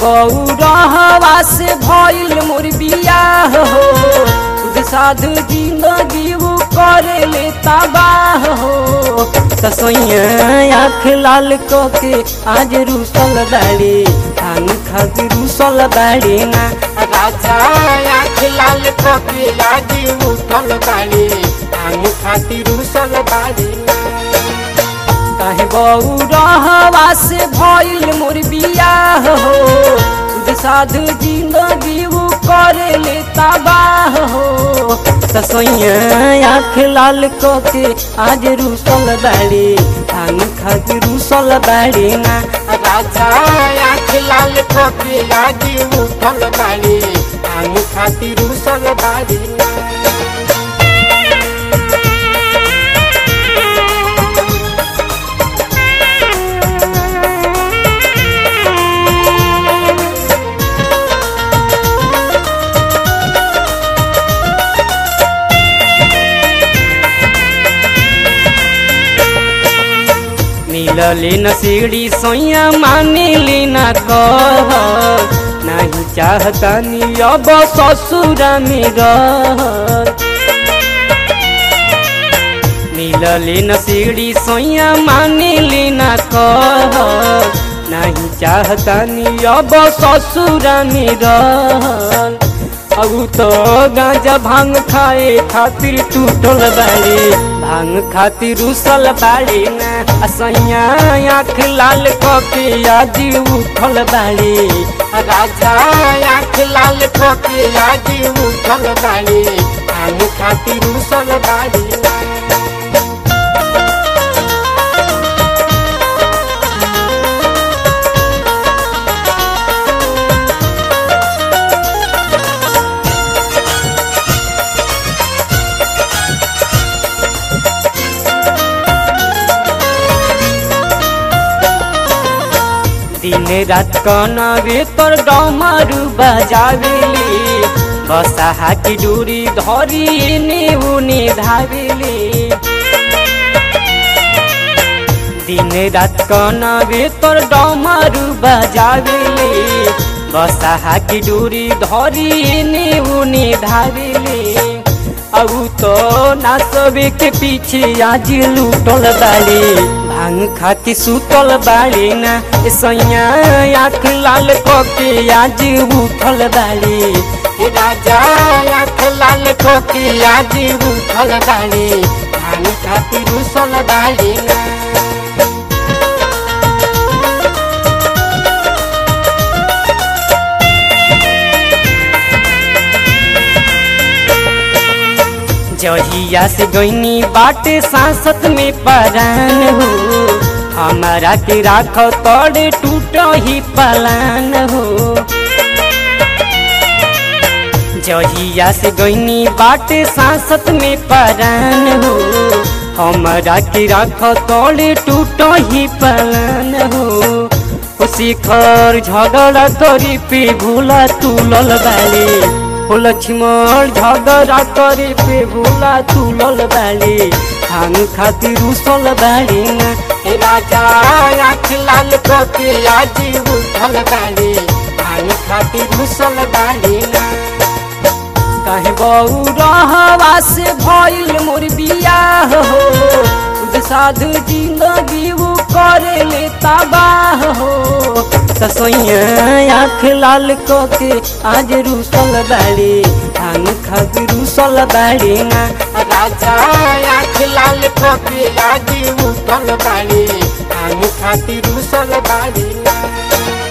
बौरहवा से भइल मोर बियाह हो खुद साधु जिंदगी उ करे ले तबाह हो तसैया आँख लाल के आज रूसल बाड़ी धान खातिर रूसल बाड़ी ना राजा आँख लाल कके आज उठल बाड़ी आम खातिर उसल बाड़ी काहे बौरहवा से भइल मोर बियाह हो खुद साधु जिंदगी उ करे ले तबाह हो तसैया आँख लाल के आज रूसल बाड़ी धान खातिर रूसल बाड़ी ना राजा आँख लाल कके आज उठल बाड़ी आम खातिर उसल बाड़ी मिलले न सीढ़ी सोया मानिली न कह नहीं चाहतानी अब ससुर में रह मिलले न सीढ़ी सोया मानिली न कह नहीं चाहतानी अब ससुर में रह अब तो गांजा भांग खाए खातिर टूटल बाड़ी भांग खातिर उसल बाड़ी ना असैया आँख लाल कके आज उठल बाड़ी राजा आँख लाल कके आज उठल बाड़ी आम खातिर उसल बाड़ी दिन रात कनवे तोर डमरू बजावेली बसाहा की डोरी धरी एने उने धावेली दिन रात कनवे तोर डमरू बजावेली बसाहा की डोरी धरी एने उने धावेली अब तो नाचबे के पीछे आज लूटल बाड़ी भांग खाती सुतल बाड़ी ना ए सैया आँख लाल कके आज उठल बाड़ी राजा आँख लाल कके आज उठल बाड़ी आम खातिर उसल बाड़ी जहिया से गईनी बाटे सांसत में परान हो हमारा के राख तोड़े टूट ही पलान हो जहिया से गईनी बाटे सांसत में परान हो हमारा के राख तोड़े टूट ही पलान हो शिखर झगड़ा करी पे भूला तुलल बाली हो लक्ष्मण झगड़ा करे पे भूला तुलल बाली खान खातिर उसल बाली ना राजा आँख लाल कके आज उठल बाड़ी आम खातिर उसल बाड़ी काहे बऊ रहवा से भइल मोर बियाह हो खुद साधु जिंदगी उ करे ले तबाह हो तसैया आँख लाल कके आज रूसल बाड़ी धान खातिर रूसल बाड़ी ना राजा आँख लाल कके आज उठल बाड़ी आम खातिर उसल बाड़ी